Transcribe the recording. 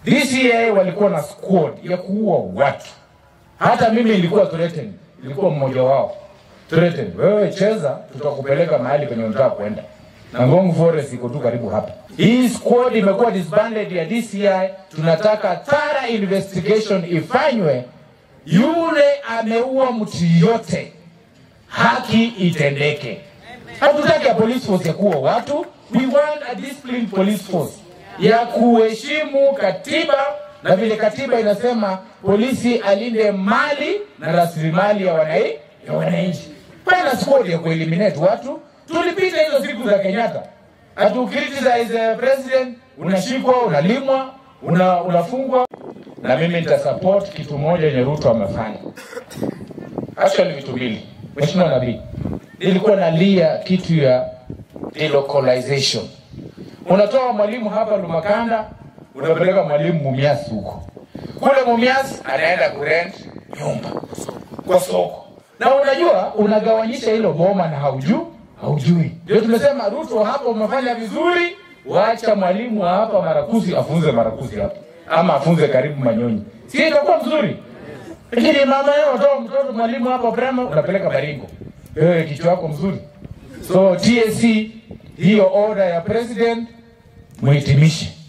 DCI walikuwa na squad ya kuua watu. Hata mimi nilikuwa threatened, nilikuwa mmoja wao threatened. Wewe cheza, tutakupeleka mahali penye unataka kwenda. Na Ngong Forest iko tu karibu hapa. Hii squad imekuwa disbanded ya DCI. Tunataka thorough investigation ifanywe. Yule ameua mtu yote, haki itendeke. Hatutaki ya police force ya kuua watu. We want a disciplined police force ya kuheshimu katiba na vile katiba inasema polisi alinde mali na rasilimali ya wanai ya wananchi. Pana squad ya kueliminate watu. Tulipita hizo siku za Kenyatta, atu criticize the president, unashikwa, unalimwa, una, unafungwa. Na mimi nitasupport kitu moja yenye Ruto amefanya, actually vitu mbili. Mheshimiwa Nabii, nilikuwa nalia kitu ya delocalization. Unatoa mwalimu hapa Lumakanda, unapeleka mwalimu Mumias huko. Kule Mumias anaenda kurent nyumba kwa soko, na unajua unagawanyisha hilo boma na haujui haujui. Ndio tumesema Ruto, hapa umefanya vizuri, wacha mwalimu wa hapa Marakuzi afunze Marakuzi hapa, ama afunze karibu Manyonyi, si itakuwa mzuri? Lakini mama yao unatoa mtoto mwalimu hapa Brema, unapeleka Baringo, wewe kichwa yako mzuri. So TSC hiyo order ya president muhitimishe.